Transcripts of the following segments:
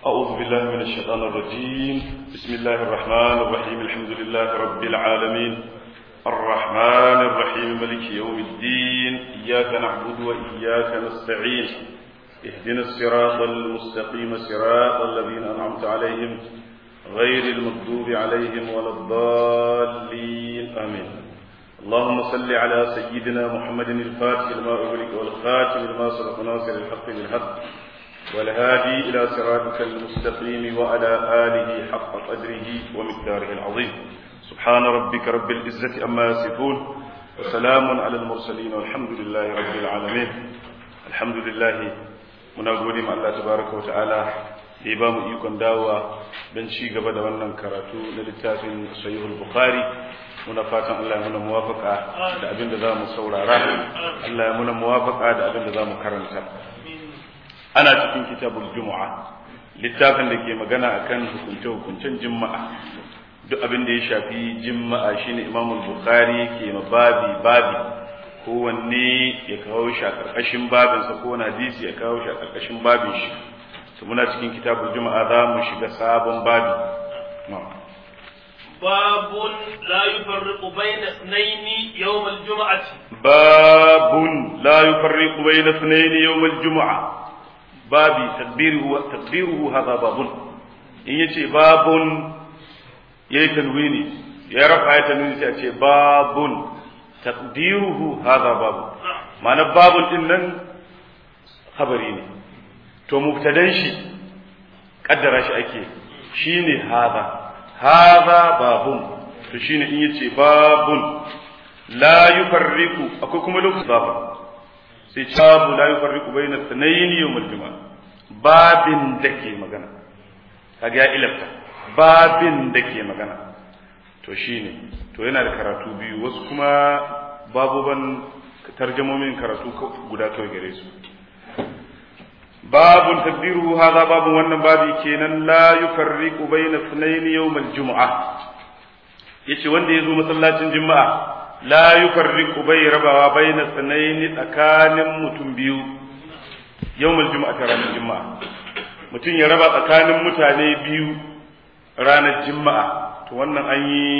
أعوذ بالله من الشيطان الرجيم بسم الله الرحمن الرحيم الحمد لله رب العالمين الرحمن الرحيم ملك يوم الدين إياك نعبد وإياك نستعين اهدنا الصراط المستقيم صراط الذين أنعمت عليهم غير المغضوب عليهم ولا الضالين آمين اللهم صل على سيدنا محمد الفاتح لما أغلق والخاتم لما سبق ناصر الحق بالحق والهادي إلى صراطك المستقيم وعلى آله حق قدره ومقداره العظيم سبحان ربك رب العزة أما يصفون وسلام على المرسلين والحمد لله رب العالمين الحمد لله muna gode ma Allah tabaraka wa ta'ala da ya ba mu ikon dawowa don ci gaba da wannan karatu na littafin sahihul bukhari muna fatan Allah ya muna muwafaka da abin da za mu saurara Allah ya muna muwafaka da abin da za mu karanta ana cikin kitabul jumu'a littafin da ke magana akan hukunce hukuncen juma'a duk abin da ya shafi juma'a shine imamul bukhari ke babi babi kowanne ya kawo shi a ƙarƙashin babinsa ko wani hadisi ya kawo shi a ƙarƙashin babin shi to muna cikin kitabul juma'a za mu shiga sabon babi باب لا يفرق بين اثنين يوم الجمعة باب لا يفرق بين اثنين يوم الجمعة بابي تقديره تقديره هذا باب إن يتي باب يتنويني يا رفع يتنويني يتي باب تقديره هذا باب معنى باب إنن خبري ne to mubtadan shi kaddara shi ake shine hadha hadha babun to shine in yace babun la yufarriqu akwai kuma lokacin babu sai babu la yufarriqu bayna thnayn yawm al-jum'a babin da ke magana kaga ya ilafta babin da ke magana to shine to yana da karatu biyu wasu kuma babuban tarjamomin karatu guda kawai gare su babun tadbiru hadha babun wannan babi kenan la yufarriqu bayna ithnayn yawm al-jum'a yace wanda yazo masallacin juma'a la yufarriqu bai rabawa bayna ithnayn tsakanin mutum biyu yawm al-jum'a ta ranar juma'a mutum ya raba tsakanin mutane biyu ranar juma'a to wannan an yi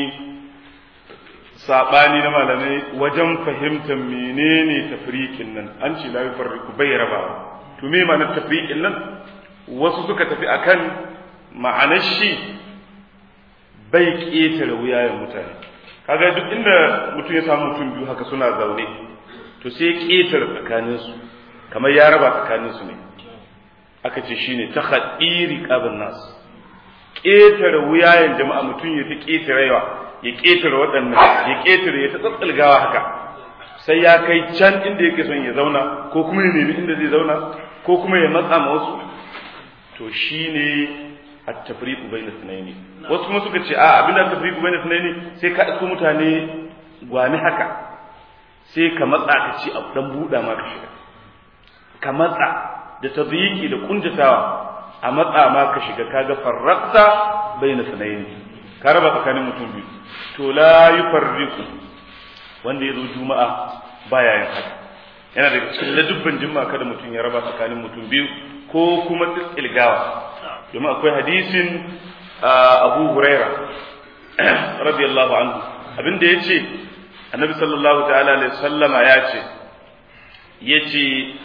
saɓani na malamai wajen fahimtar menene tafriqin nan an ce la yufarriqu bai rabawa to me ma'anar tafriqin nan wasu suka tafi akan ma'anar shi bai ƙetare wuyayen mutane kaga duk inda mutum ya samu mutum biyu haka suna zaune to sai ƙetare tsakaninsu kamar ya raba tsakaninsu ne aka ce shine ta haɗiri ƙabin nasu ƙetare wuyayen jama'a mutum ya ta ƙetarewa ya ƙetare waɗannan ya ƙetare ya ta tsatsalgawa haka sai ya kai can inda yake son ya zauna ko kuma ya nemi inda zai zauna ko kuma ya matsa ma wasu to shine at-tafriqu bayna sunaini wasu kuma suka ce a abin da tafriqu bayna sunaini sai ka isko mutane gwani haka sai ka matsa ka ci a dan buɗa ma ka shiga ka matsa da tadyiqi da kunjatawa a matsa ma ka shiga kaga farraqta bayna sunaini ka raba tsakanin mutum biyu to la yufarriqu wanda ya zo juma'a baya yin haka yana daga cikin ladubban juma'a kada mutum ya raba tsakanin mutum biyu ko kuma tsilgawa domin akwai hadisin abu huraira radiyallahu anhu abinda ya ce annabi sallallahu ta'ala alaihi sallama ya ce ya ce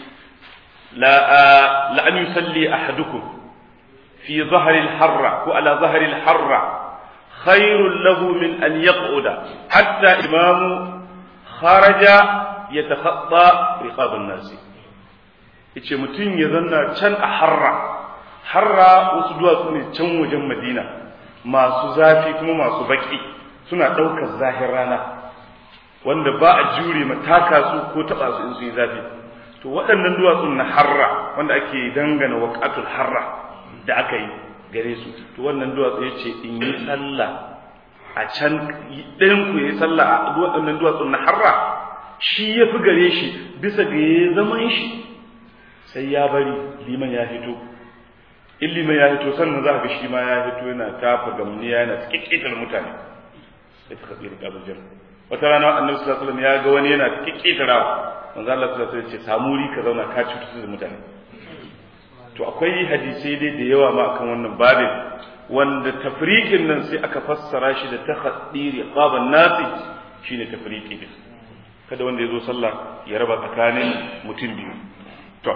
la an yusalli ahadukum fi zahari harra ko ala zahari harra khairun lahu min an yaq'uda hatta imamu kharaja yatakhatta riqabun nasi yace mutum ya zanna can a harra harra wasu duwatsu ne can wajen madina masu zafi kuma masu baki suna ɗaukar zahir rana wanda ba a jure mataka su ko taɓa su in sun yi zafi to waɗannan duwatsun na harra wanda ake dangana waƙatul harra da aka yi gare su to wannan duwatsu ya ce in yi sallah a can ɗayan ku ya yi sallah a waɗannan duwatsun na harra shi ya fi gare shi bisa ga ya zaman shi sai ya bari liman ya fito in liman ya fito sannan za ka shi ma ya fito yana tafa gamniya yana kikkitar mutane sai ta kafi rika bujar wata rana annabi sallallahu alaihi wasallam ya ga wani yana kikkitarawa manzo Allah sallallahu alaihi wasallam ya ce samuri ka zauna ka cutu da mutane to akwai hadisai dai da yawa ma akan wannan babin wanda tafriqin nan sai aka fassara shi da takhaddiri qaban nasi shine tafriqi din kada wanda yazo sallah ya raba tsakanin mutum biyu to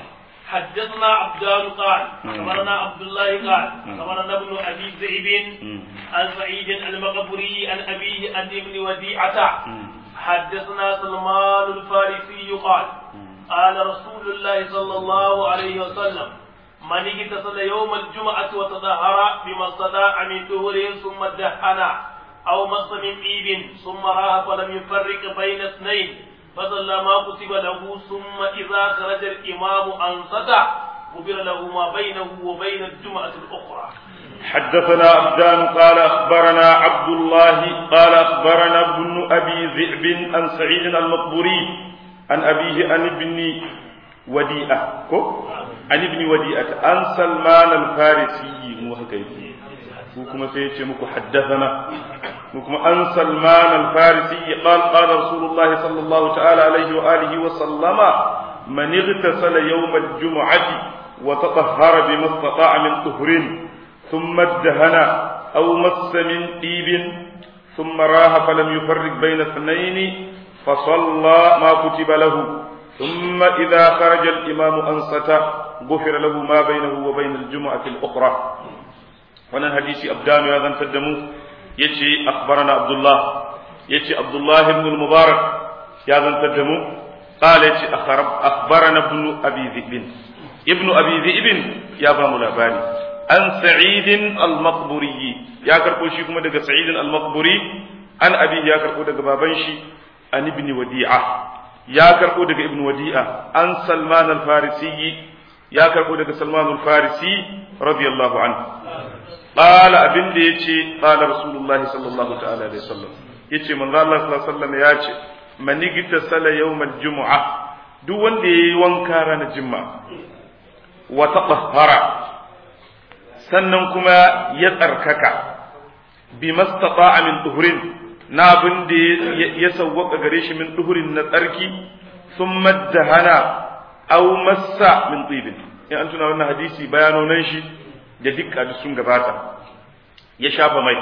حدثنا عبدان قال أخبرنا عبد الله قال أخبرنا ابن أبي ذئب عن سعيد المقبري عن أبيه عن ابن وديعة حدثنا سلمان الفارسي قال قال رسول الله صلى الله عليه وسلم من اغتسل يوم الجمعة وتطهر بما استطاع من دهر ثم دهن أو مص من طيب ثم راه فلم يفرق بين اثنين فصلى ما كتب له ثم إذا خرج الإمام أنصت غفر له ما بينه وبين الجمعة الأخرى حدثنا عبدان قال أخبرنا عبد الله قال أخبرنا ابن أبي ذئب عن سعيد المقبوري عن أبيه عن ابن وديئة عن ابن وديئة عن سلمان الفارسي مو هكذا وكما سيتي مكو حدثنا وكما عن سلمان الفارسي قال قال رسول الله صلى الله تعالى عليه وآله وسلم من اغتسل يوم الجمعة وتطهر بما استطاع من طهر ثم ادهن أو مس من طيب ثم راه فلم يفرق بين اثنين فصلى ما كتب له ثم إذا خرج الإمام أنصت غفر له ما بينه وبين الجمعة الأخرى wannan hadisi abdanu ya zantar da mu yace akhbarana abdullah yace abdullah ibn al-mubarak ya zantar da mu qala yace akhbarana ibn abi dhib ibn abi dhib ya ba mu labari an sa'id al-maqburi ya karbo shi kuma daga sa'id al-maqburi an abi ya karbo daga baban shi an ibn wadi'a ya karbo daga ibn wadi'a an salman al-farisi ya karbo daga salman al-farisi radiyallahu anhu قال abin da yace qala rasulullahi sallallahu ta'ala alaihi wasallam yace manzo Allah sallallahu alaihi wasallam yace manigita sala yawmal jumu'a duk wanda yayi wanka ranar juma'a wa tatahhara sannan kuma ya tsarkaka bi mastata'a min duhurin na abin da ya sawwaka gare shi min duhurin na tsarki thumma dahana aw massa min tibin in an tuna wannan hadisi bayanonan shi da dukka duk sun gabata ya shafa mai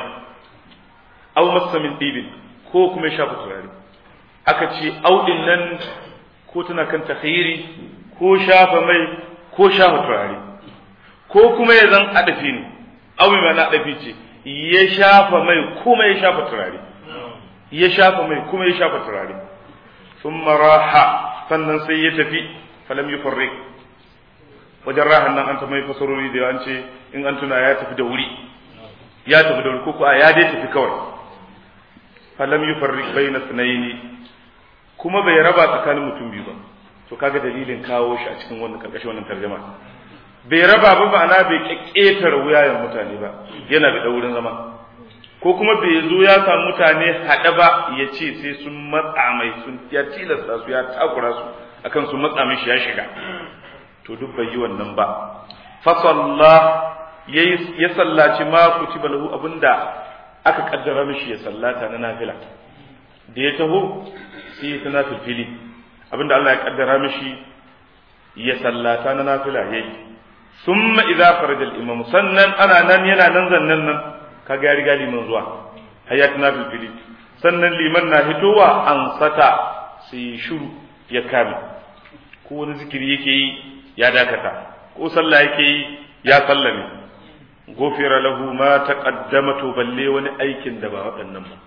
aw massa min dibin ko kuma ya shafa turare aka ce audin nan ko tana kan takhiri ko shafa mai ko shafa turare ko kuma ya zan adafi ne aw mai na adafi ce ya shafa mai kuma ya shafa turare ya shafa mai kuma ya shafa turare thumma raha sannan sai ya tafi falam yufarriq wajen rahan nan an ta mai fasarori da an ce in an tuna ya tafi da wuri ya tafi da wuri ko a ya dai tafi kawai falam yufarriq bayna sunaini kuma bai raba tsakanin mutum biyu ba to kaga dalilin kawo shi a cikin wannan karkashin wannan tarjuma bai raba ba ma'ana bai kekketar wuyayen mutane ba yana da wurin zama ko kuma bai zo ya samu mutane haɗe ba ya ce sai sun matsa mai sun ya tilasta su ya takura su akan su matsa mishi ya shiga to duk bai yi wannan ba fasalla ya sallaci ma kutiba lahu abinda aka kaddara mishi ya sallata na nafila da ya taho sai ya tana fili abinda Allah ya kaddara mishi ya sallata na nafila yayi summa idza faraja al-imam sannan ana nan yana nan zannan nan kaga ya riga liman zuwa hayat na fili sannan liman na hitowa an sata sai shuru ya kame ko wani zikiri yake yi ya dakata ko sallah yake yi ya sallame gofira lahu ma taqaddama to balle wani aikin da ba waɗannan ba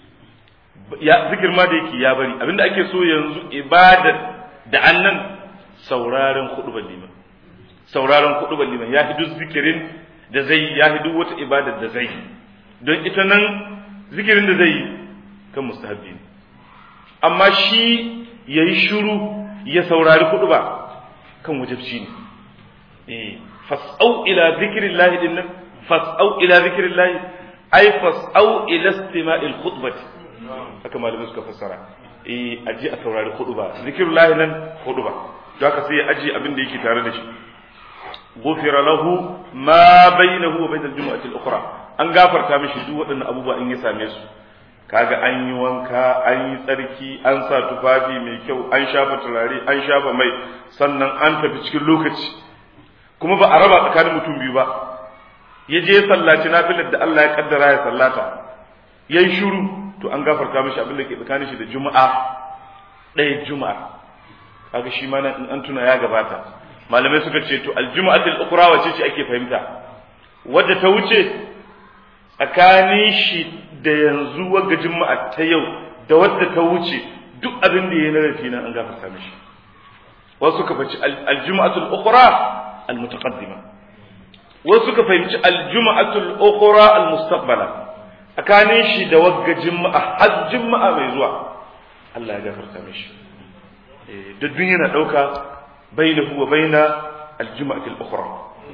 ya zikir ma da yake ya bari abinda ake so yanzu ibadar da annan sauraron hudubar liman sauraron hudubar liman ya hidu zikirin da zai ya hidu wata ibadar da zai don ita nan zikirin da zai kan mustahabbi ne amma shi yayi shiru ya saurari huduba kan wajibci ne eh fas'au ila zikrillahi din nan fas'au ila zikrillahi ai fas'au ila istima'il khutbati haka malamai suka fassara eh aji a saurari khutba zikrullahi nan khutba to haka sai aji abin da yake tare da shi gufira lahu ma bainahu wa bainal jumu'ati al-ukhra an gafarta mishi duk waɗannan abubuwa in ya same su kaga an yi wanka an yi tsarki an sa tufafi mai kyau an shafa turare an shafa mai sannan an tafi cikin lokaci kuma ba a raba tsakanin mutum biyu ba ya je ya sallaci nafilar da Allah ya kaddara ya sallata yayi shiru to an gafarta mishi abin da ke tsakanin shi da juma'a ɗaya juma'a kaga shi ma nan in an tuna ya gabata malamai suka ce to aljuma'atul ukhra wace ce ake fahimta wadda ta wuce tsakanin shi da yanzu wagga juma'a ta yau da wadda ta wuce duk abin da ya na rafi nan an gafarta mishi wasu suka fahimci aljuma'atul ukhra almutaqaddima wasu suka fahimci aljuma'atul ukhra almustaqbala tsakanin shi da wagga juma'a har juma'a mai zuwa Allah ya gafarta mishi eh da duniya na dauka bainahu wa baina aljuma'atul ukhra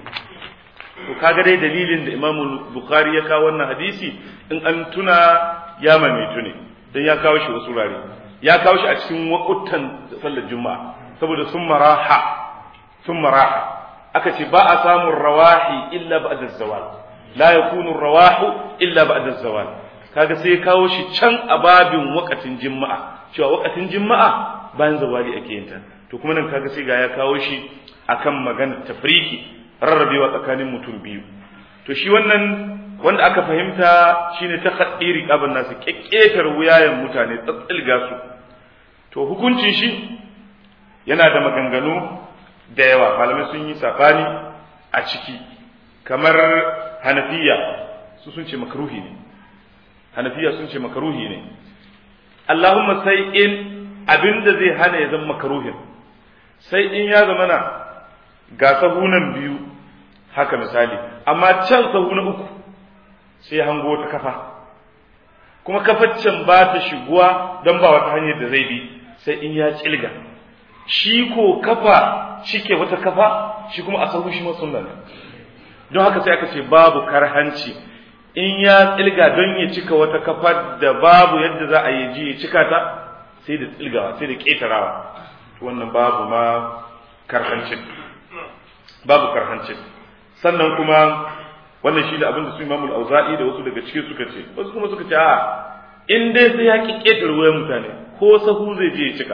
to kaga dai dalilin da Imam Bukhari ya kawo wannan hadisi in an tuna ya mamaitu ne dan ya kawo shi wasu rare ya kawo shi a cikin wakutan sallar juma'a saboda sun maraha sun maraha aka ce ba a samun rawahi illa ba'da zawal la yakunu rawahu illa ba'da zawal kaga sai ya kawo shi can a babin wakatin juma'a cewa wakatin juma'a bayan zawali ake yin ta to kuma nan kaga sai ga ya kawo shi akan magana tafriki rarrabewa tsakanin mutum biyu to shi wannan wanda aka fahimta shine ta khaddiri qaban nasu kekketar wuyayen mutane tsatsilga su to hukuncin shi yana da maganganu da yawa malamai sun yi safani a ciki kamar hanafiya su sun ce makruhi ne hanafiya sun ce makruhi ne Allahumma sai in abinda zai hana ya zama makruhin sai in ya zama na ga sahunan biyu haka misali amma can sahu na uku sai hango ta kafa kuma kafaccen ba ta shiguwa don ba wata hanyar da zai bi sai in ya tsilga shi ko kafa cike wata kafa shi kuma a sahu shi ma sunna ne don haka sai aka ce babu karhanci in ya tsilga don ya cika wata kafa da babu yadda za a yi ji ya cika ta sai da tsilgawa sai da ƙetarawa wannan babu ma karhancin babu karhancin sannan kuma wannan shi da abin da su imamul auza'i da wasu daga cikin suka ce wasu kuma suka ce a in dai sai ya ki ƙetare wayan mutane ko sahu zai je ya cika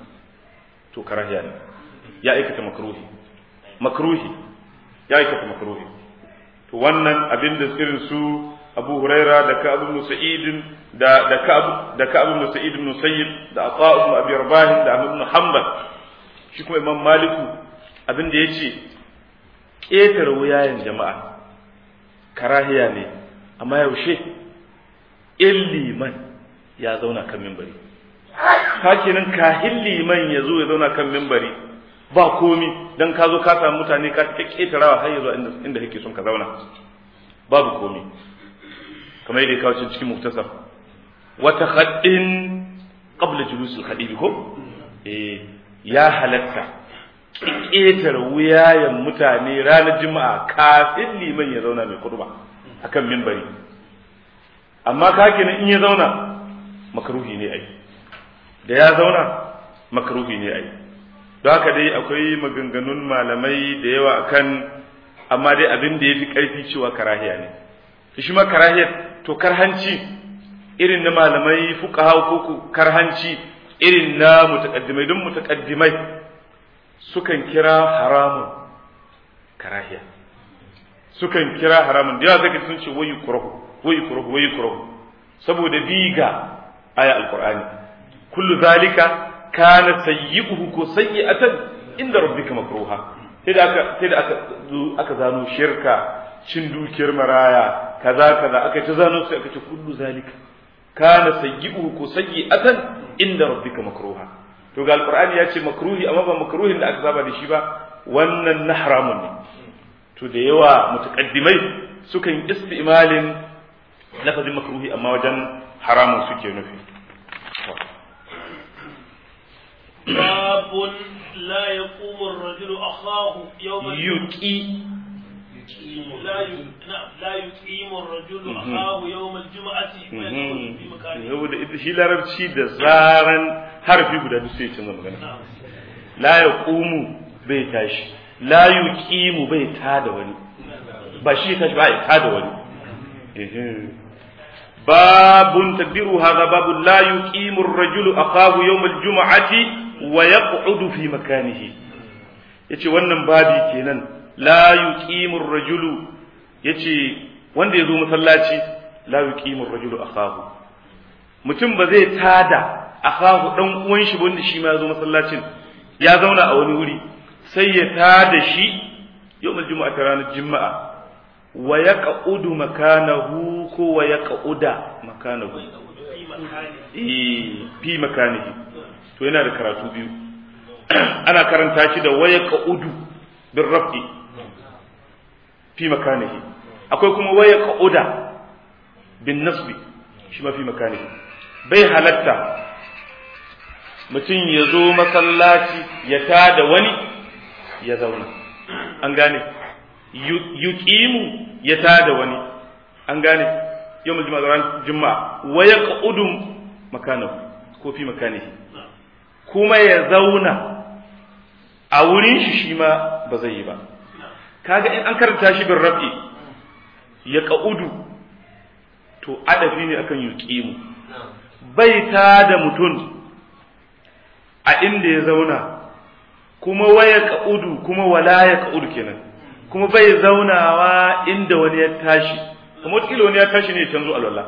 to karahiya ne ya aikata makruhi makruhi ya aikata makruhi to wannan abin da irin su Abu Huraira da Ka'ab ibn Sa'id da da Ka'ab da Ka'ab ibn Sa'id ibn Sayyid da Atha ibn Abi Rabah da Ahmad ibn Hanbal shi kuma Imam Maliku abin da yace ƙetare wuyayen jama'a karahiya ne amma yaushe in liman ya zauna kan mimbari kenan kahin liman ya zo ya zauna kan mimbari ba komi dan ka zo ka samu mutane ka ta ƙetarawa har ya zo inda kake son ka zauna babu komi kamar yadda ya kawo cikin muktasar wata khaddin qabla julusul khadibi ko eh ya halatta ƙetare wuyayen mutane ranar juma'a kafin liman ya zauna mai kurba akan mimbari amma ka kenan in ya zauna makaruhi ne ai da ya zauna makaruhi ne ai don haka dai akwai maganganun malamai da yawa akan amma dai abin da ya fi ƙarfi cewa karahiya ne shi ma karahiyar to karhanci irin na malamai fuqaha ko karhanci irin na mutaqaddimai don mutaqaddimai sukan kira haramun karahiya sukan kira haramun da yawa zaka sun ce wayu kurahu wayu kurahu wayu kurahu saboda biga aya alqur'ani kullu zalika kana sayyi'uhu ko sayyi'atan inda rabbika makruha sai da aka sai da aka aka zano shirka cin dukiyar maraya kaza kaza aka ta zano sai aka ce kullu zalika kana sayyi'uhu ko sayyi'atan inda rabbika makruha to ga alqur'ani ya ce makruhi amma ba makruhin da aka saba da shi ba wannan na haramun ne to da yawa mutaqaddimai sukan istimalin lafazin makruhi amma wajen haramun suke nufi باب لا يقوم الرجل أخاه يوم yuqi لا ي... نعم لا يقيم الرجل أخاه يوم الجمعة ويدخل في مكانه saboda ita shi larabci da zaran harfi guda duk sai ya canza magana نعم la yaqumu bai tashi la yuqimu bai tada wani ba shi ya tashi ba ya tada wani ehe. babun tadbiru hadha babu la yuqimu ar-rajulu akahu yawm al-jum'ati wa yaq'udu fi makanihi yace wannan babi kenan la yuqimu ar-rajulu yace wanda yazo masallaci la yuqimu ar-rajulu akahu mutum ba zai tada akahu dan uwan shi wanda shi ma yazo masallacin ya zauna a wani wuri sai ya tada shi yawmul jumu'a ta ranar juma'a wa yaqudu makanahu ko wa yaquda makanahu eh fi makanihi to yana da karatu biyu ana karanta shi da waya ka'udu bin raf'i fi makanihi akwai kuma waya ka'uda bin nasbi shi ma fi makanihi bai halatta mutum ya zo masallaci ya tada wani ya zauna an gane yuqimu ya tada wani an gane yau mu juma'a juma'a waya ka'udu makanahu ko fi makanihi kuma ya zauna a wurin shi shi ma ba zai yi ba kaga in an karanta shi bin rafi ya ka'udu to adafi ne akan yuqimu bai ta da mutum a inda ya zauna kuma waya ka'udu kuma wala ya ka'udu kenan kuma bai zaunawa inda wani ya tashi kuma wata wani ya tashi ne ya canzo alwala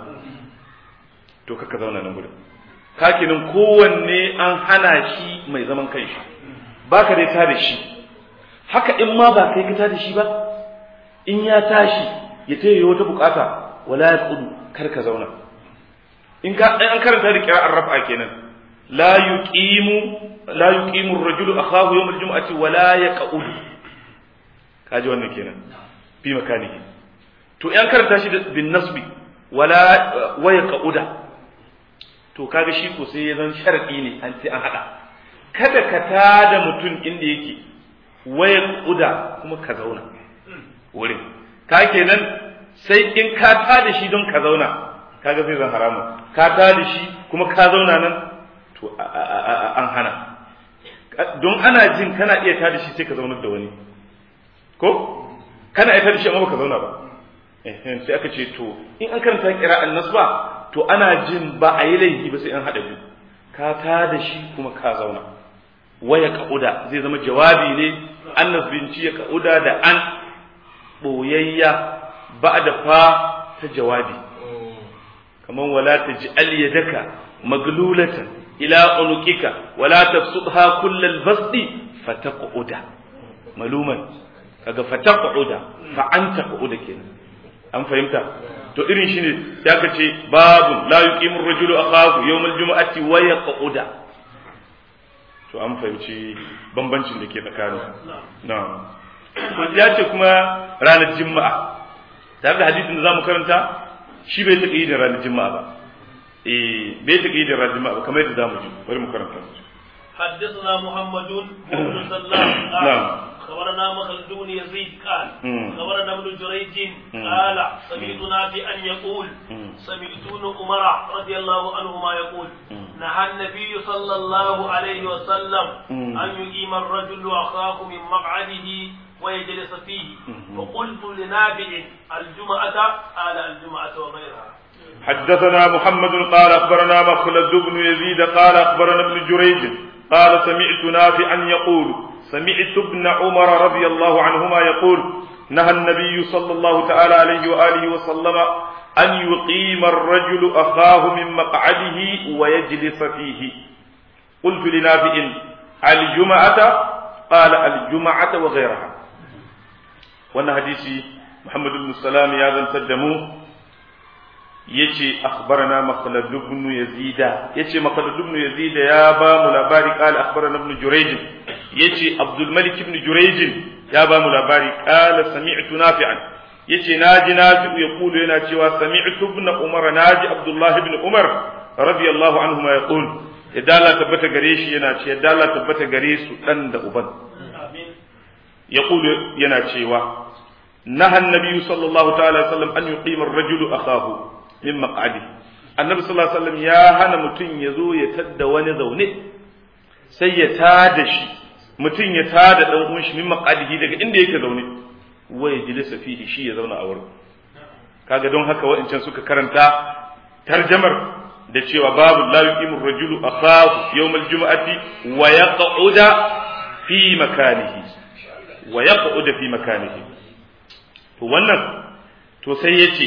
to kaka zauna nan gudun kakinin kowanne an hana shi mai zaman kanshi ba ka dai tada shi haka in ma ba kai ka tada shi ba in ya tashi ya taya wata bukata wala ya kudu kar ka zauna in ka an karanta da kira'ar rafa kenan la yuqimu la yuqimu ar-rajulu akhahu yawm al-jum'ati wala yaqud kaji wannan kenan fi makanihi to in karanta shi bin nasbi wala wa yaquda to kaga shi ko sai ya zan sharadi ne an ce an hada kada ka tada mutum inda yake waya kuda kuma ka zauna wurin ka kenan sai in ka tada shi don ka zauna kaga zai zan haramu ka tada shi kuma ka zauna nan to an hana don ana jin kana iya tada shi sai ka zaunar da wani ko kana iya tada shi amma baka zauna ba sai aka ce to in an karanta kira'an nasba to ana jin ba a yi laifi ba sai an haɗa biyu ka ta da shi kuma ka zauna waya ka'uda zai zama jawabi ne an nasbinci ya ka'uda da an ɓoyayya ba da fa ta jawabi kamar wala ta ji aliyadaka maglulatan ila unukika wala tafsudha kullal basti fataqauda maluman kaga fataqauda fa anta qauda kenan an fahimta to irin shi ne ya ka ce babu la yuqimu ar-rajulu akhahu yawm al-jum'ati wa yaquda to an fahimci bambancin da ke tsakanin na'am to ya ce kuma ranar juma'a tare da hadisin da zamu karanta shi bai taƙi da ranar juma'a ba eh bai taƙi da ranar juma'a ba kamar yadda zamu ji bari mu karanta حدثنا محمد بن سلام نعم خبرنا مخلد بن يزيد قال خبرنا ابن جريج قال سمعت نافعا يقول سمعت ابن عمر رضي الله عنهما يقول نهى النبي صلى الله عليه وسلم ان يقيم الرجل اخاه من مقعده ويجلس فيه فقلت لنافع الجمعة قال الجمعة وغيرها حدثنا محمد قال اخبرنا مخلد بن يزيد قال اخبرنا ابن جريج قال سمعت نافعا يقول سمعت ابن عمر رضي الله عنهما يقول نهى النبي صلى الله تعالى عليه وآله وسلم أن يقيم الرجل أخاه من مقعده ويجلس فيه قلت لنافع الجمعة قال الجمعة وغيرها وانا حديثي محمد بن السلام يا ذا تدمو yace akhbarana makhlad ibn yazid yace makhlad ibn yazid ya ba mu labari qala akhbarana ibn jurayj yace abdul malik ibn jurayj ya ba mu labari qala sami'tu nafi'an yace naji nafi'u yaqulu yana cewa sami'tu ibn umar naji abdullah ibn umar radiyallahu anhuma yaqul yadda Allah tabbata gare shi yana ce yadda Allah tabbata gare su dan da uban yaqulu yana cewa نهى النبي صلى الله تعالى وسلم أن يقيم الرجل أخاه min maqadi annabi sallallahu alaihi wasallam ya hana mutum ya zo ya tadda wani zaune sai ya tada shi mutum ya tada dan uwan shi min maqadihi daga inda yake zaune waya jilisa fihi shi ya zauna a wurin kaga don haka wa'ancan suka karanta tarjamar da cewa babu la yuqimu rajulu akhahu yawm al-jum'ati wa yaq'uda fi makanihi wa yaq'ud fi makanihi to wannan to sai yace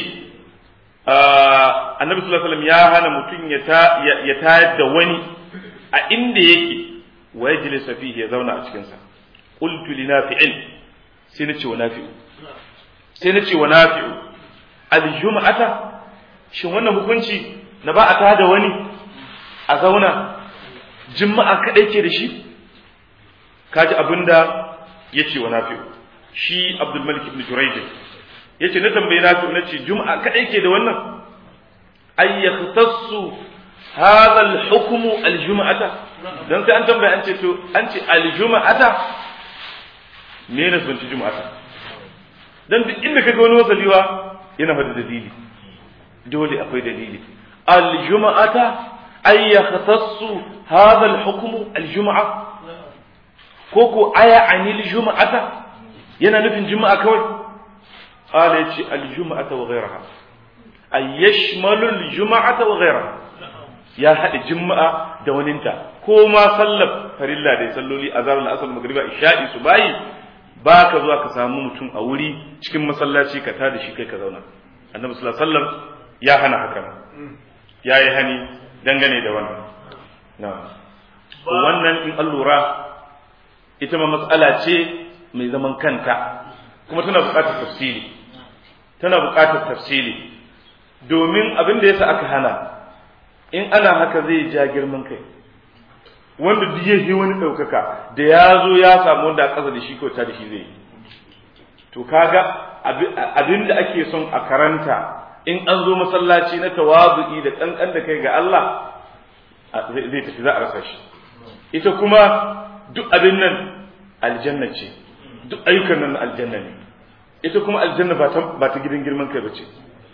annabi sallallahu alaihi wasallam ya hana mutum ya ta ya tayar da wani a inda yake wa yajlisa fihi ya zauna a cikin sa qultu li nafi'in sai nace wa nafi'u sai nace wa nafi'u al-jum'ata shin wannan hukunci na ba a tada wani a zauna juma'a kadai ke da shi kaji abinda yace wa nafi'u shi abdul malik ibn jurayj yace na tambaye nafi'u nace juma'a kadai ke da wannan ay yahtassu hadha al-hukm al-jum'ata dan sai an tambaye an ce to an ce al-jum'ata me ne sun ci jum'ata dan duk inda kaga wani wasaliwa yana fada dalili dole akwai dalili al-jum'ata ay yahtassu hadha al-hukm al-jum'a ko ko aya anil jum'ata yana nufin juma'a kawai qala yace al-jum'ata wa ghayraha ay yashmalu al-jum'ata wa ghayraha ya hada juma'a da waninta ko ma sallar farilla da salloli azhar al-asr magriba isha'i subahi ba ka zuwa ka samu mutum a wuri cikin masallaci ka tada shi kai ka zauna annabi sallallahu alaihi wasallam ya hana haka ya yi hani dangane da wannan na'am wannan in an lura ita ma matsala ce mai zaman kanta kuma tana buƙatar tafsiri tana buƙatar tafsiri domin abin da yasa aka hana in ana haka zai ja girman kai wanda duk yake wani ɗaukaka da ya zo ya samu wanda a ƙasa da shi ko ta da shi zai to kaga abin da ake son a karanta in an zo masallaci na tawazu'i da ƙanƙan da kai ga Allah zai tafi za a rasa shi ita kuma duk abin nan aljanna ce duk ayyukan nan aljanna ne ita kuma aljanna ba ta ba ta gidan girman kai bace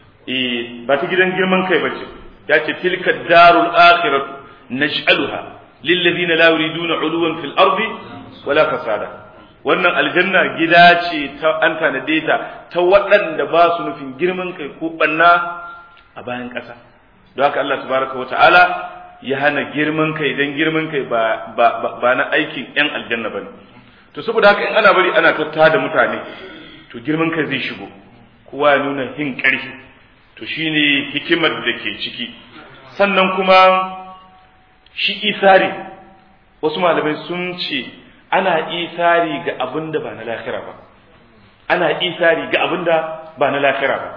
eh ba ta gidan girman kai bace ya ce tilka darul akhiratu naj'aluha lil ladina la yuriduna uluwan fil ardi wala fasada wannan aljanna gida ce ta an tanade ta ta waɗanda ba su nufin girman kai ko banna a bayan ƙasa don haka Allah tabaraka wa ta'ala ya hana girman kai dan girman kai ba ba ba na aikin yan aljanna bane to saboda haka in ana bari ana tatta da mutane to girman kai zai shigo kowa ya nuna hin ƙarfi to shine hikimar da ke ciki sannan kuma shi isari wasu malamai sun ce ana isari ga abin da ba na lahira ba ana isari ga abin da ba na lahira ba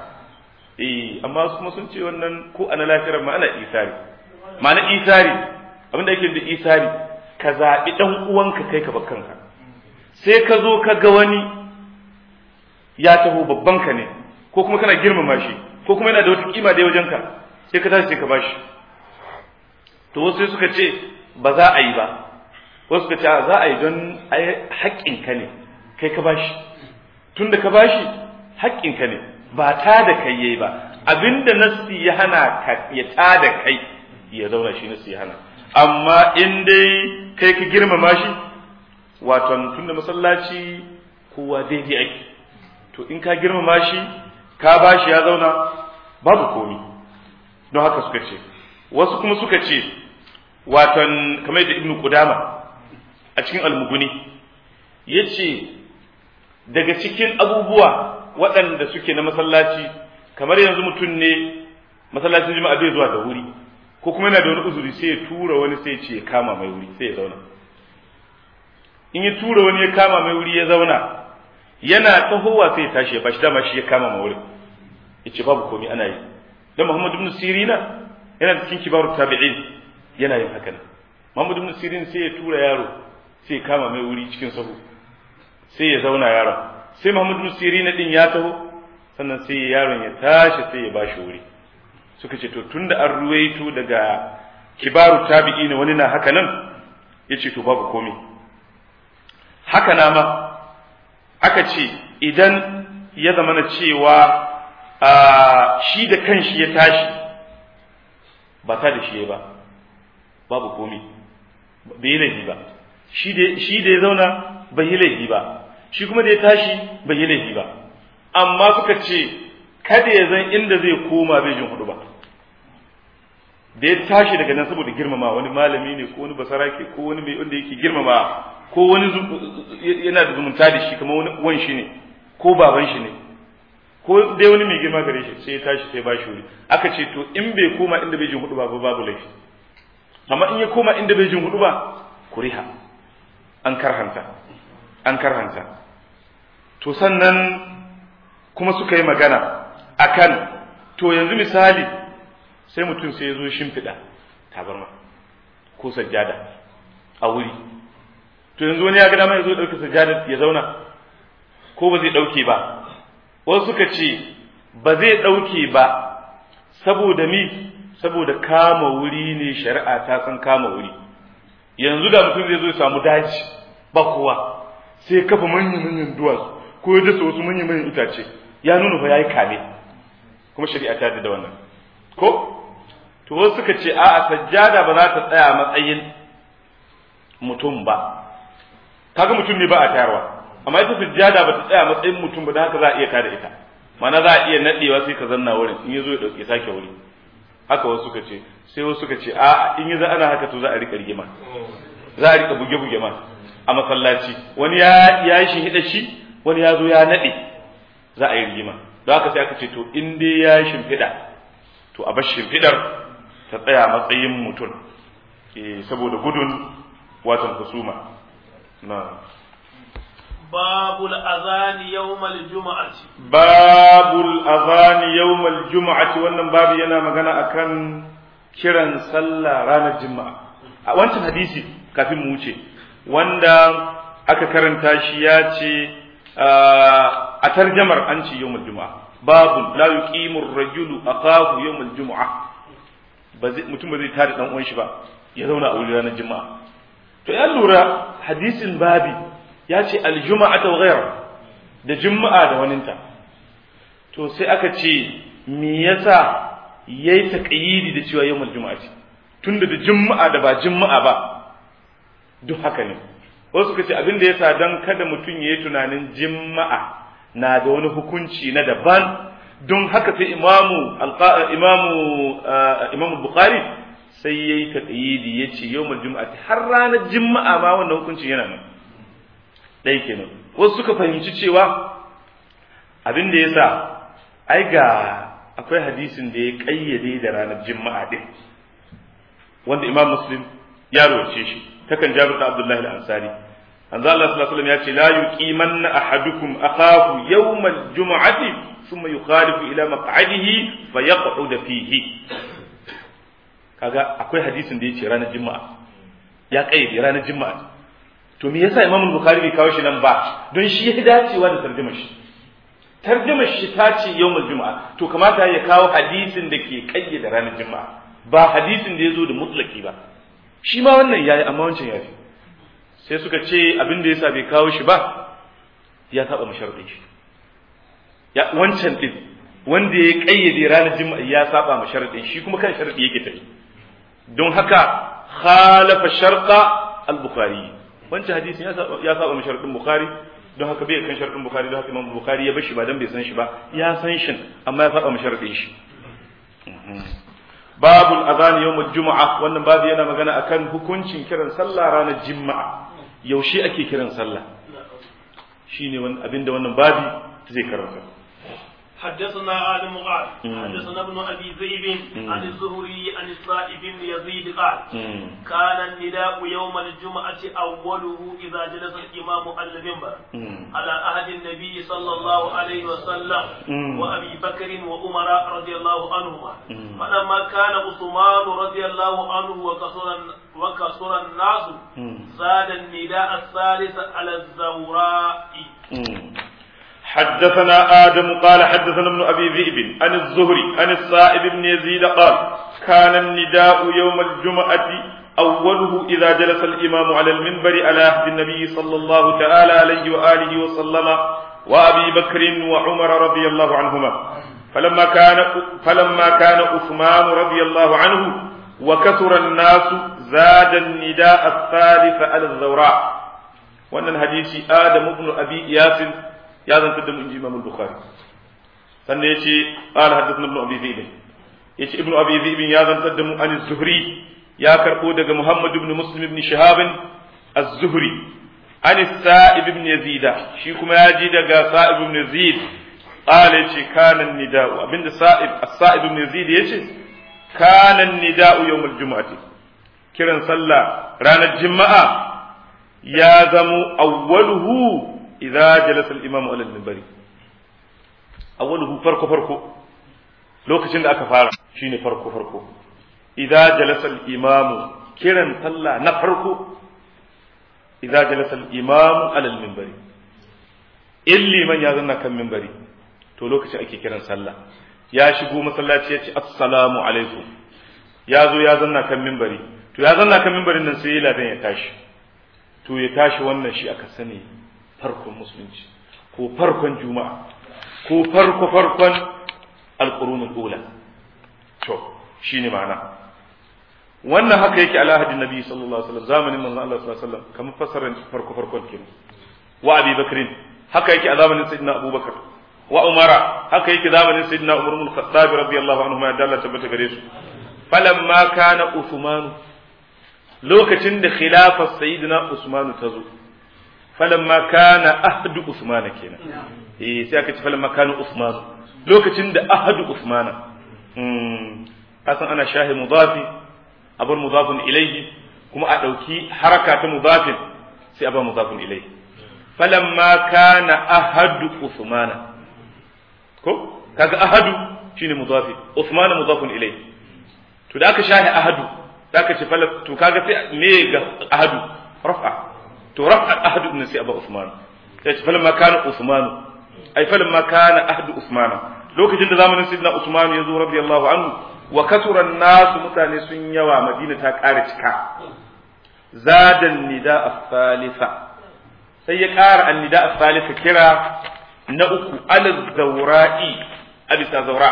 eh amma kuma sun ce wannan ko a na lahira ma ana isari ma'ana isari abin da yake da isari ka zaɓi ɗan uwanka kai ka bar kanka sai ka zo ka ga wani ya taho babban ka ne ko kuma kana girmama shi ko kuma yana da wata kima da wajen ka sai ka tashi sai ka bashi to wasu sai suka ce ba za a yi ba wasu suka ce za a yi don haƙƙin ka ne kai ka bashi tun da ka bashi haƙƙin ka ne ba ta da kai yayi ba abinda nasi ya hana ka ya ta da kai ya zauna shi nasi ya hana amma in dai kai ka girmama shi waton tunda masallaci kowa daidai ake to in ka girmama shi ka bashi ya zauna babu komi don haka suka ce wasu kuma suka ce waton kamar yadda ibnu qudama a cikin almuguni yace daga cikin abubuwa waɗanda suke na masallaci kamar yanzu mutum ne masallacin juma'a bai zuwa da wuri ko kuma yana da wani uzuri sai ya tura wani sai ya ce ya kama mai wuri sai ya zauna in ya tura wani ya kama mai wuri ya zauna yana tahowa sai ya tashi ya bashi dama shi ya kama mai wurin ya ce babu komai ana yi dan Muhammad ibn Sirina yana cikin kibaru tabi'in yana yin haka Muhammad ibn Sirin sai ya tura yaro sai ya kama mai wuri cikin sahu sai ya zauna yaron sai Muhammad ibn Sirina din ya taho sannan sai yaron ya tashi sai ya bashi wuri suka ce to tunda an ruwaito daga kibaru tabi'in wani na haka nan yace to babu komai haka na ma aka ce idan ya zama na cewa shi da kanshi ya tashi ba ta da shi ba babu komi bai yi laifi ba shi da ya zauna bai yi laifi ba shi kuma da ya tashi bai yi laifi ba amma suka ce kada ya zan inda zai koma bai jin hudu ba da ya tashi daga nan saboda girmama wani malami ne ko wani basarake ko wani mai wanda yake girmama ko wani yana da zumunta da shi kamar wani wan shi ne ko baban shi ne ko dai wani mai girma gare shi sai ya tashi sai ba shi wuri aka ce to in bai koma inda bai jin hudu ba babu laifi amma in ya koma inda bai jin hudu ba kuriha an karhanta an karhanta to sannan kuma suka yi magana akan to yanzu misali sai mutum sai ya zo shimfiɗa tabarma ko sajjada a wuri to yanzu wani ya ga dama ya zo ɗauke sajjada ya zauna ko ba zai ɗauke ba wasu suka ce ba zai ɗauke ba saboda mi saboda kama wuri ne shari'a ta san kama wuri yanzu da mutum zai zo ya samu daji ba kowa sai ya kafa manyan manyan duwatsu ko ya dasa wasu manyan manyan itace ya nuna fa yayi kame kuma shari'a ta da wannan ko to wasu suka ce a'a sajjada ba za ta tsaya matsayin mutum ba kaga mutum ne ba a tayarwa amma ita sajjada ba ta tsaya matsayin mutum ba da haka za a iya tada ita mana za a iya nadewa sai ka zanna wurin in yazo ya dauke sake wuri haka wasu suka ce sai wasu suka ce a'a in yaza ana haka to za a rika rigima za a rika buge buge ma a masallaci wani ya ya shi hida shi wani ya zo ya nade za a yi rigima don haka sai aka ce to in dai ya shimfiɗa to a bar shimfiɗar ta tsaya matsayin mutum saboda gudun watan husuma na babul azani yawmal juma'ati babul azani yawmal juma'ati wannan babu yana magana akan kiran sallah ranar juma'a a wancan hadisi kafin mu wuce wanda aka karanta shi ya ce a tarjamar an ce yawmal juma'a babu la yuqimu ar-rajulu aqahu yawmal juma'a mutum ba zai tare dan uwan shi ba ya zauna a wuri ranar juma'a to ya lura hadisin babi ya ce aljuma'ata wa ghayra da juma'a da waninta to sai aka ce me yasa yayi taqyidi da cewa yawmul juma'ati tunda da juma'a da ba juma'a ba duk haka ne wasu suka ce abin da yasa dan kada mutum yayi tunanin juma'a na da wani hukunci na daban don haka sai imamu imamu imamu bukhari sai yayi taqyidi yace yawmul juma'ati har ranar juma'a ma wannan hukuncin yana nan dai kenan wasu suka fahimci cewa abin da yasa ai ga akwai hadisin da ya kayyade da ranar juma'a din wanda imam muslim ya rawace shi takan jabir da abdullahi al-ansari anzo Allah sallallahu alaihi wasallam ya ce la yuqimanna ahadukum akahu yawmal jum'ati thumma yukhalifu ila maq'adihi fayaq'ud fihi kaga akwai hadisin da yace ranar juma'a ya kayyade ranar juma'a to me yasa imam bukhari bai kawo shi nan ba don shi ya dacewa da tarjumar shi tarjumar shi ta ce yawmul juma'a to kamata ya kawo hadisin da ke kayyade ranar juma'a ba hadisin da ya zo da mutlaki ba shi ma wannan yayi amma wancan yafi sai suka ce abin da yasa bai kawo shi ba ya saba masharadin shi ya wancan din wanda ya kayyade ranar juma'a ya saba masharadin shi kuma kan sharadi yake tafi don haka khalafa sharqa al-bukhari wancan hadisin ya saba ya saba masharadin bukhari don haka bai kan sharadin bukhari don haka imam bukhari ya bar shi ba dan bai san shi ba ya san shin amma ya saba masharadin shi babul azan yawmul juma'a wannan babu yana magana akan hukuncin kiran sallah ranar juma'a yaushe ake kiran sallah shine wani abinda wannan babi zai karanta حدثنا آدم قال حدثنا ابن أبي ذئب عن الزهري عن الصائب بن يزيد قال كان النداء يوم الجمعة أوله إذا جلس الإمام على المنبر على عهد النبي صلى الله عليه وسلم وأبي بكر وعمر رضي الله عنهما فلما كان عثمان رضي الله عنه وكسر وكسر الناس زاد النداء الثالث على الزوراء حدثنا آدم قال حدثنا ابن أبي ذئب عن الزهري عن الصائب بن يزيد قال كان النداء يوم الجمعة أوله إذا جلس الإمام على المنبر على عهد النبي صلى الله تعالى عليه وآله وسلم وأبي بكر وعمر رضي الله عنهما فلما كان فلما كان عثمان رضي الله عنه وكثر الناس زاد النداء الثالث على الزوراء وأن الحديث آدم بن أبي إياس ya zantar da mu inji Imam Bukhari sannan yace qala haddathana ibn Abi Zaid yace ibn Abi Zaid ya zantar da mu an Zuhri ya karbo daga Muhammad ibn Muslim ibn Shihab az-Zuhri an sa'ib ibn yazid shi kuma ya ji daga sa'ib ibn yazid qala yace kana nida'u abinda sa'ib as-sa'ib ibn yazid yace kana nida'u yawm al-jum'ati kiran sallah ranar juma'a ya zamo awwaluhu idza jalasa al-imam ala al-minbari awwaluhu farko farko lokacin da aka fara shine farko farko idza jalasa al-imam kiran sallah na farko idza jalasa al-imam ala al-minbari illi man ya zanna kan minbari to lokacin ake kiran sallah ya shigo masallaci ya ce assalamu alaikum ya zo ya zanna kan minbari to ya zanna kan minbarin nan sai ladan ya tashi to ya tashi wannan shi aka sani farkon musulunci ko farkon juma'a ko farko farkon alqurunul ula to shine ma'ana wannan haka yake ala hadin nabi sallallahu alaihi wasallam zamanin manzon Allah sallallahu alaihi wasallam kamar fasaran farko farkon kenan wa abi bakrin haka yake a zamanin sayyidina abubakar wa umara haka yake zamanin sayyidina umar ibn khattab radiyallahu anhu ma dalla tabbata gare su falamma kana usman lokacin da khilafar sayyidina usman ta zo falamma kana ahdu usman kenan eh sai aka ce falamma kana usman lokacin da ahdu usman hmm kasan ana shahi mudafi abar mudafin ilayhi kuma a dauki haraka ta mudafin sai a ba mudafin ilayhi falamma kana ahadu usmana ko kaga ahadu shine mudafi usman mudafun ilay to da aka shahi ahadu da aka ce fala to kaga sai me ga ahadu raf'a to raf'a ahadu din sai aba usman sai ce falamma kana usman ai falamma kana ahadu usman lokacin da zamanin sayyidina usman ya zo radiyallahu anhu wa kasura nasu mutane sun yawa madina ta ƙara cika zadan nida as-salisa sai ya ƙara annida a salisa kira na uku alal zaura'i a bisa zaura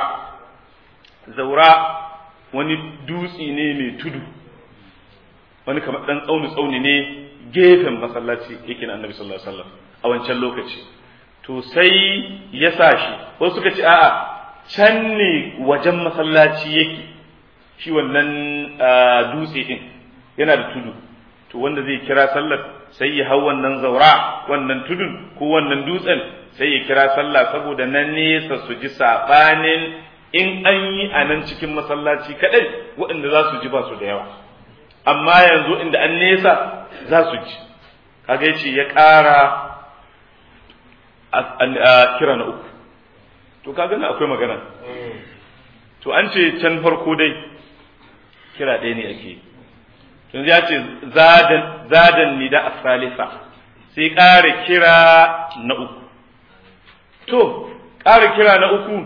zaura wani dutse ne mai tudu wani kamar ɗan tsauni tsauni ne gefen masallaci yake na annabi sallallahu alaihi wasallam a wancan lokaci to sai ya sa shi wasu suka ce a'a can ne wajen masallaci yake shi wannan dutse din yana da tudu to wanda zai kira sallar sai ya hau wannan zaura wannan tudun ko wannan dutsen sai ya kira sallah saboda nan nesa su ji sabanin in an yi a nan cikin masallaci kadai waɗanda za su ji ba su da yawa amma yanzu inda an nesa za su ji kaga yace ya ƙara a kira na uku to kaga na akwai magana to an ce can farko dai kira ɗaya ne ake yanzu ya ce zadan ni da asalisa sai ƙara kira na uku to ƙara kira na uku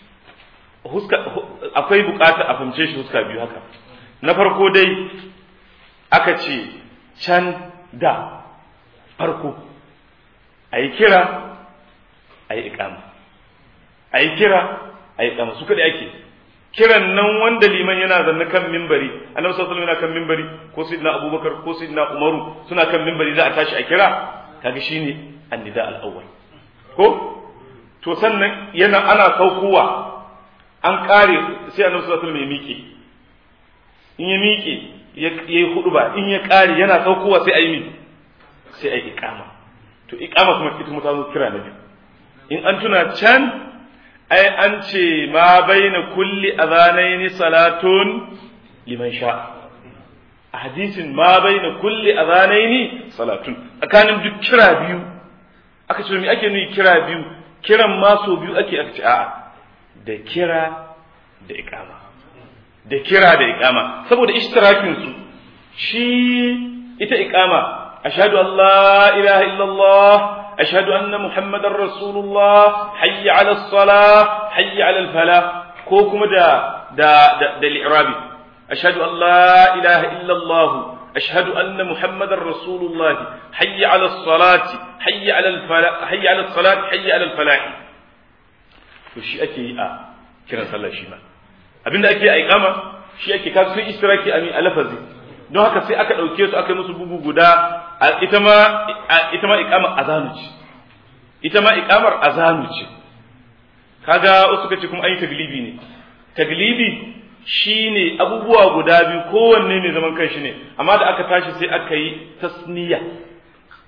akwai bukata a fahimce shi huska biyu haka na farko dai aka ce can da farko a yi kira a yi ikama a yi kira a yi ikama su kaɗai ake kiran nan wanda liman yana zanne kan mimbari annabi sallallahu alaihi yana kan mimbari ko sayyidina abubakar ko sayyidina umaru suna kan mimbari za a tashi a kira kaga shine annida al-awwal ko to sannan yana ana saukowa an kare sai annabi sallallahu alaihi ya miƙe in ya miƙe ya yi huduba in ya kare yana saukowa sai a yi mi sai a yi iqama to iqama kuma ita mutane kira na biyu in an tuna can ai an ce ma baina kulli adhanaini salatun liman sha a hadisin ma baina kulli adhanaini salatun tsakanin duk kira biyu aka ce me ake nufi kira biyu kiran ma so biyu ake aka ce a'a da kira da iqama da kira da iqama saboda ishtirakin su shi ita iqama ashhadu an la ilaha illallah أشهد أن محمد رسول الله حي على الصلاة حي على الفلاح كوكم دا دا دا, دا الإعرابي أشهد أن لا إله إلا الله أشهد أن محمد رسول الله حي على الصلاة حي على الفلاح حي على الصلاة حي على الفلاح وشي أكي آه كنا صلى شيما abinda ake a ikama shi ake kasu sun istiraki a lafazi don haka sai aka ɗauke su aka yi musu bugu guda ita ma ita ma iqamar azanu ce ita ma iqamar azanu ce kaga wasu kace kuma an yi taglibi ne taglibi shine abubuwa guda biyu kowanne mai zaman kanshi ne amma da aka tashi sai aka yi tasniya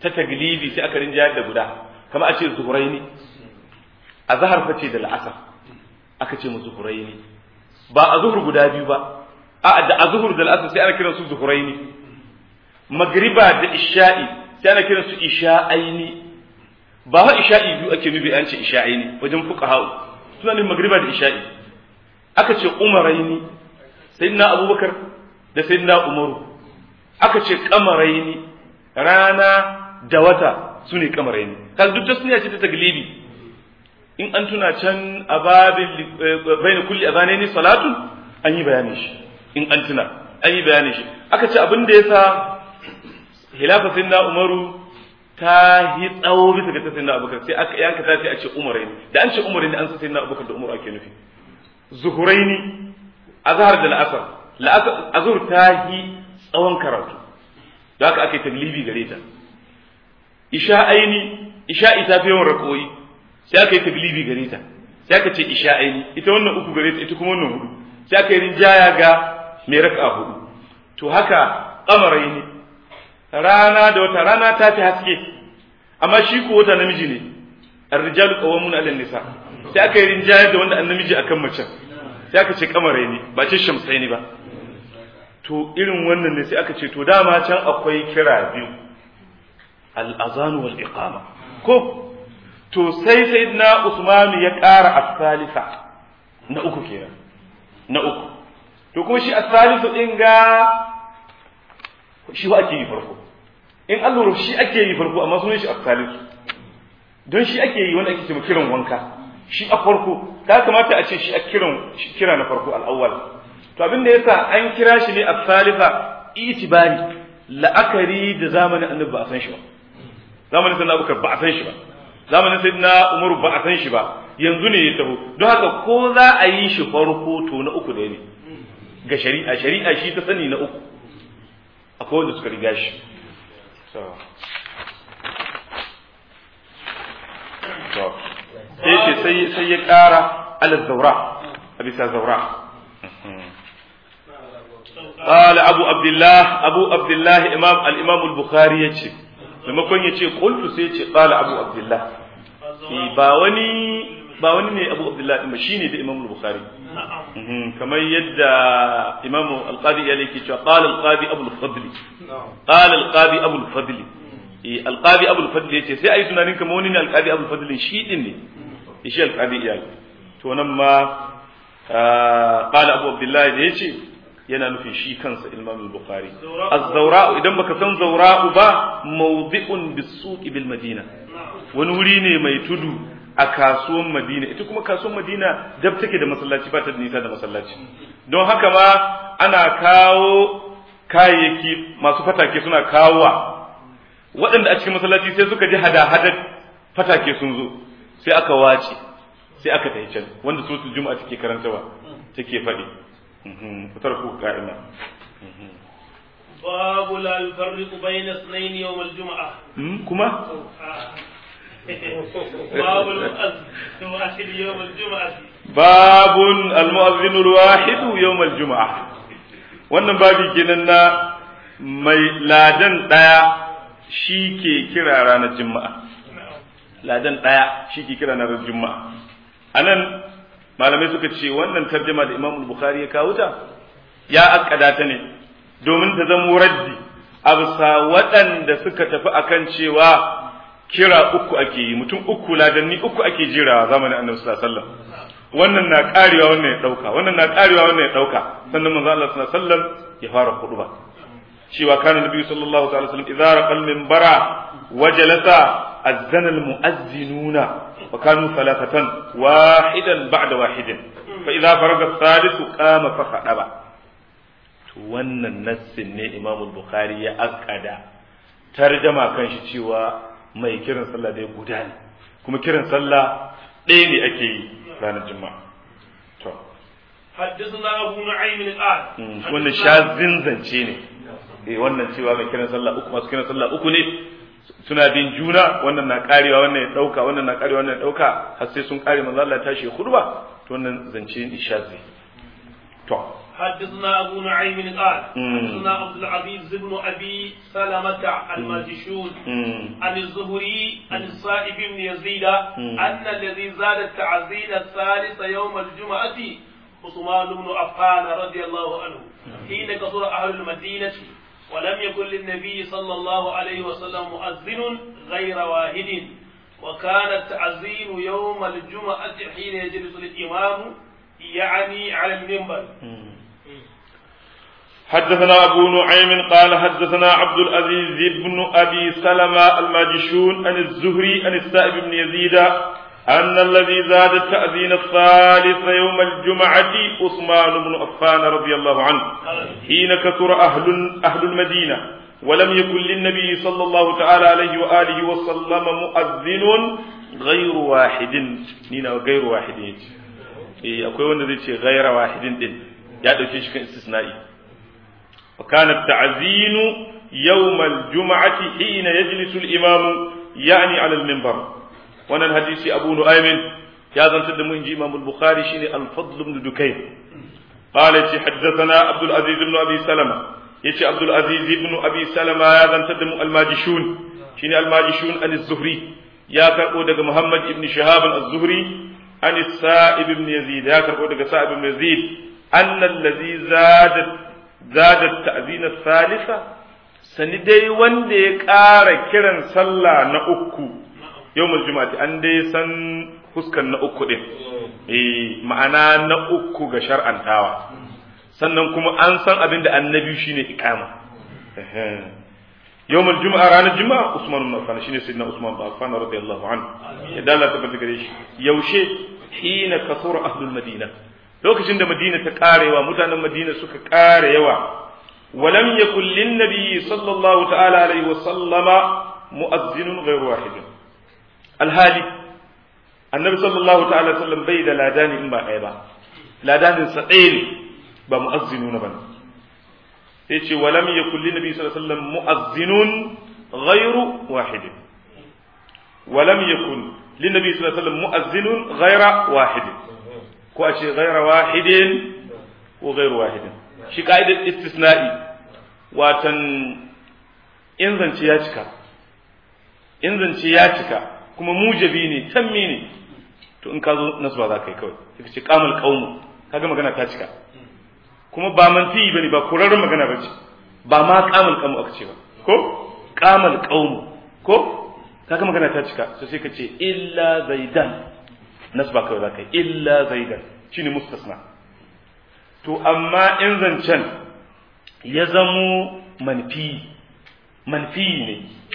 ta taglibi sai aka rinjayar da guda kama a ce zuhuraini a zahar fa ce da la'asar aka ce mu zuhuraini ba a zuhur guda biyu ba a da a zuhur da la'asar sai ana kiran su zuhuraini magriba da isha'i sai ana kiran su isha'aini ba ha isha'i biyu ake nufi an ce isha'aini wajen fuqaha suna ne magriba da isha'i aka ce umaraini sayyidina abubakar da sayyidina umaru aka ce kamaraini rana da wata su ne kamaraini kaga duk tasniya ce ta taglibi in an tuna can a babin baina kulli azanaini salatu an yi bayanin shi in an tuna an yi bayanin shi aka ce abin da yasa hilafa sayyidina umaru ta yi tsawo bisa ga ta sayyidina abubakar sai aka yanka ta sai a ce umaraini da an ce umaraini an san sayyidina abubakar da umaru ake nufi zuhuraini azhar da la'asar la'asar azhur ta yi tsawon karatu da haka ake taglibi gare ta isha'aini isha'i ta fi yawan rakoyi sai aka yi taglibi gare ta sai aka ce isha'aini ita wannan uku gare ta ita kuma wannan hudu sai aka yi rinjaya ga mai raka hudu to haka kamaraini rana da wata rana ta fi haske amma shi ko wata namiji ne ar-rijalu qawwamun 'ala nisa sai aka yi rinjaya da wanda annamiji akan mace sai aka ce kamaraini ba ce shamsaini ba to irin wannan ne sai aka ce to dama can akwai kira biyu al'azanu wal iqama ko to sai sai na usmanu ya ƙara asalisa na uku kenan na uku to kuma shi asalisu ɗin ga shi ake yi farko in an lura shi ake yi farko amma sunan shi asalisu don shi ake yi wanda ake ce kiran wanka shi a farko ta kamata a ce shi a kiran kira na farko al'awwal to abin da yasa an kira shi ne a salisa itibari la'akari da zamanin annabi ba a san shi ba zamanin sayyidina abubakar ba a san shi ba zamanin sayyidina umaru ba a san shi ba yanzu ne ya taho don haka ko za a yi shi farko to na uku da ne ga shari'a shari'a shi ta sani na uku akwai wanda suka riga shi sai ce sai ya kara ala zaura a bisa zaura قال أبو عبد الله أبو عبد الله إمام الإمام البخاري يجي maimakon ya ce qultu sai ce qala abu abdullah ba wani ba wani ne abu abdullah din ba shine da imam bukhari kamar yadda imam al-qadi ya yake cewa qala al-qadi abu al-fadl qala al-qadi abu al-fadl eh al-qadi abu al-fadl yace sai ayi tunanin kamar wani ne al-qadi abu al-fadl shi din ne shi al-qadi ya to nan ma qala abu abdullah da yace yana nufin shi kansa Imam al-Bukhari az-zawra'u idan baka san zawra'u ba mawdi'un bis-suq bil Madina wani wuri ne mai tudu a kasuwan Madina ita kuma kasuwan Madina dab take da masallaci ba ta da nisa da masallaci don haka ma ana kawo kayayyaki masu fatake suna kawowa waɗanda a cikin masallaci sai suka ji hada-hadar fatake sun zo sai aka wace sai aka tafi can wanda su juma'a take karantawa take faɗi فتركوا قائما باب لا يفرق بين اثنين يوم الجمعة كما باب المؤذن يوم الجمعة باب المؤذن الواحد يوم الجمعة wannan babi kenan na mai ladan ɗaya shi ke kira ranar juma'a ladan ɗaya shi ke kira ranar juma'a a nan malamai suka ce wannan tarjama da Imam Bukhari ya kawo ta ya akkada ta ne domin ta zama raddi a bisa waɗanda suka tafi akan cewa kira uku ake yi mutum uku ladanni uku ake jira zamanin Annabi sallallahu alaihi wasallam wannan na karewa wannan ya dauka wannan na karewa wannan ya dauka sannan manzo Allah sallallahu alaihi wasallam ya fara khutba cewa kana nabi sallallahu alaihi wasallam idza raqal minbara wajalasa azzana almu'azzinuna وكانوا ثلاثة واحدا بعد واحد فإذا فرغ الثالث قام فخطب wannan nassin ne Imam Bukhari ya akada tarjama kan shi cewa mai kiran sallah dai guda ne kuma kiran sallah ɗaya ne ake yi ranar juma'a to حدثنا أبو نعيم الآن wannan shazin zance ne eh wannan cewa mai kiran sallah uku masu kiran sallah uku ne suna bin juna wannan na karewa wannan ya dauka wannan na karewa wannan ya dauka har sai sun kare manzo Allah ya tashi khutba to wannan zance ishazi to حدثنا أبو نعيم قال حدثنا عبد العزيز بن أبي سلمة الماجشون عن الزهري عن الصائب بن يزيد أن الذي زاد التعزين الثالث يوم الجمعة عثمان بن عفان رضي الله عنه حين كثر أهل المدينة ولم يكن للنبي صلى الله عليه وسلم مؤذن غير واحد وكان التعزين يوم الجمعة حين يجلس الإمام يعني على المنبر حدثنا أبو نعيم قال حدثنا عبد العزيز بن أبي سلمة الماجشون عن الزهري عن السائب بن يزيد أن الذي زاد التأذين الثالث يوم الجمعة عثمان بن عفان رضي الله عنه حين كثر أهل أهل المدينة ولم يكن للنبي صلى الله تعالى عليه وآله وسلم مؤذن غير واحد نينا غير واحد إيه أكوي wanda zai ce غير واحد din ya dauke shi kan istisna'i وكان التعزين يوم الجمعة حين يجلس الإمام يعني على المنبر وانا الحديث أبو نؤيم يا ذن تدمو إنجي إمام البخاري شيني الفضل بن دكين قال حدثنا عبد العزيز بن أبي سلمة يتي عبد العزيز بن أبي سلمة يا ذن تدمو الماجشون شيني الماجشون عن الزهري يا كربو دق محمد بن شهاب الزهري عن السائب بن يزيد يا كربو دق سائب بن يزيد أن الذي زاد زاد التأذين الثالثة sani dai wanda ya ƙara kiran sallah na uku yawmul juma'ati an dai san fuskan na uku din eh ma'ana na uku ga shar'antawa sannan kuma an san abin da annabi shine iqama yawmul juma'a ranar juma'a Usman ibn Affan shine sayyidina Usman ibn Affan radiyallahu anhu ya dalla ta gare shi yaushe hina kasura ahlul madina lokacin da madina ta karewa mutanen madina suka kare yawa ولم يكن للنبي صلى الله تعالى عليه وسلم مؤذن غير واحد الهالي النبي صلى الله تعالى عليه وسلم بيد لادان إما أيضا لادان سعيل بمؤذنون بنا يتي ولم يكن للنبي صلى الله عليه وسلم مؤذن غير واحد ولم يكن للنبي صلى الله عليه وسلم مؤذن غير واحد كواشي غير واحد وغير واحد shi ka'idar istisna'i watan in zance ya cika in zance ya cika kuma mujabi ne tammi ne to in ka zo nasba za ka yi kawai ka ce kamal qaumu kaga magana ta cika kuma ba manfi bane ba kurarren magana bace ba ma kamal qaumu aka ce ba ko kamal qaumu ko kaga magana ta cika so sai ka ce illa zaidan nasba kawai za ka yi illa zaidan shine mustasna to amma in zancen ya zamo manfi manfi ne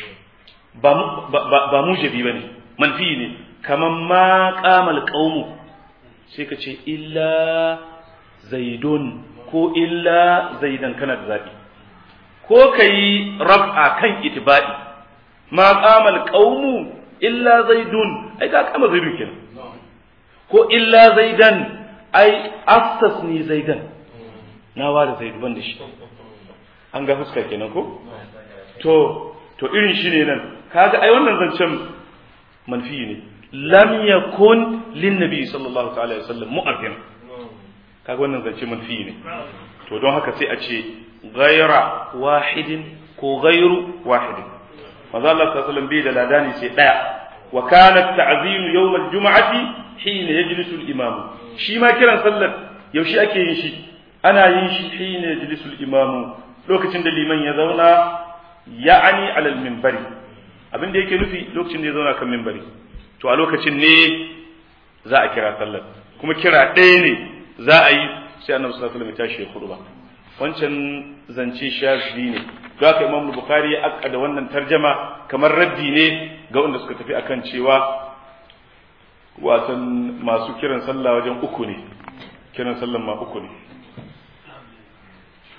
ba mujabi ba ne manfi ne kamar ma kamal ƙaunu sai ka ce illa zaidun ko illa zaidan kana da zaɓi ko ka yi raf'a kan itiba'i ma kamal ƙaunu illa zaidun ai ka kama zaidun kenan ko illa zaidan ai astasni zaidan na ware zaidu ban da shi an ga fuska kenan ko to to irin shi ne nan kaga ai wannan zancen manfi ne lam yakun lin nabi sallallahu ta'ala alaihi wasallam mu'azzin kaga wannan zance manfi ne to don haka sai a ce ghaira wahidin ko ghairu wahidin manzo Allah sallallahu alaihi wasallam bai da ladani sai daya wa kana ta'zim yawm al-jum'ati hina yajlisu al-imam shi ma kiran sallar yaushe ake yin shi ana yin shi hina yajlisu al-imam lokacin da liman ya zauna ya'ani ala al-minbari abin da yake nufi lokacin da ya zauna kan minbari to a lokacin ne za a kira sallar kuma kira ɗaya ne za a yi sai annabi sallallahu alaihi wasallam ya tashi ya khutba wancan zance shafi ne don haka imam bukhari ya akkada wannan tarjama kamar raddi ne ga wanda suka tafi akan cewa wasan masu kiran sallah wajen uku ne kiran sallan ma uku ne